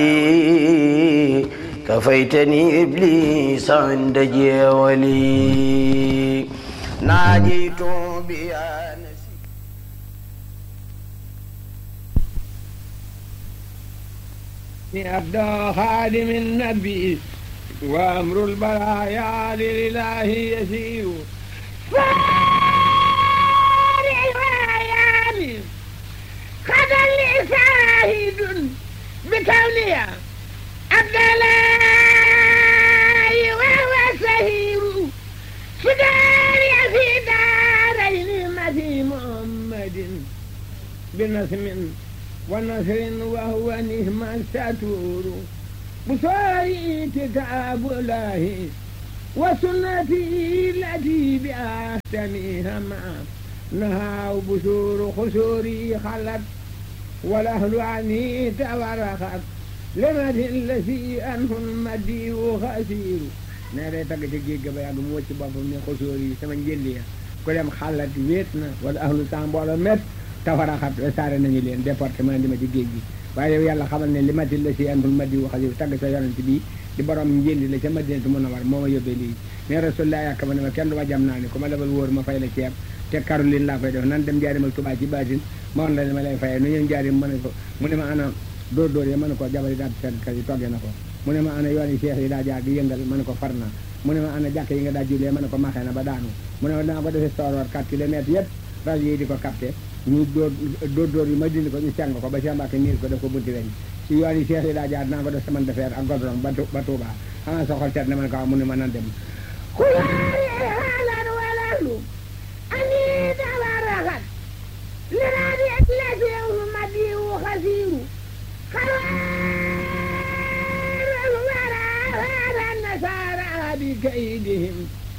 كفيتني إبليس عند جولي ناجيت بيا أبدى خادم النبي وأمر البرايا لله يسير فارغ وياني قد لي شاهد بكونها عبد الله وهو سهير فداري في دارين مثي محمد بنسم ونصر وهو نهم الستور بصاري كتاب الله وسنتي التي بأحسنها مع نهى بشور خسوري خلت والأهل عني تورخت لمد الذي أنه المدي خسير nee day tagg ca géej ga ba yàgg mu wëcc boppam ne xosóor yi sama njëlli ya ku dem xalat wéet na wala ahlu temps mbooloo met tafaraxat saare nañu leen département di ma ci géej gi waaye yow yàlla xamal ne li mati la si antul madi wax yi tagg sa yonent bi di borom njëlli la ca madinatu mën a war moo ma yóbbee lii mais rasulullah yàkk ma ne ma kenn du ma jam naa ni ku ma lebal wóor ma fay la ceeb te Caroline laa koy def nan dem jaarimal Tuubaa ci baatin ma woon la ne ma lay fayee nu ñeen jaarim ma ne ko mu ne ma ana dóor dóor yi ma ne ko jabari daal seen kër yi toggee na ko mu ne ma ana yoon yi seex yi daa jaar di yëngal ma ne ko far naa mu ne ma ana jàkk yi nga daa jullee ma ne ko maxee na ba daanu mu ne ma dinaa ko defee sooroor 4 kilomètres yëpp rajo yi di ko capté ñu dóor dóor dóor yi ma dindi ko ñu seng ko ba Cheikh Mbacke niir ko def ko bunti weñ si yoon yi seex yi daa jaar dinaa ko def semaine de fer ak godron ba ba Touba xanaa sa xol seet na ma ne ko mu ne ma nan dem xulaari haalan walalu ani tabarakat liraadi lasiw madiwu xasiiru خير الورى هذا النصارى بكيدهم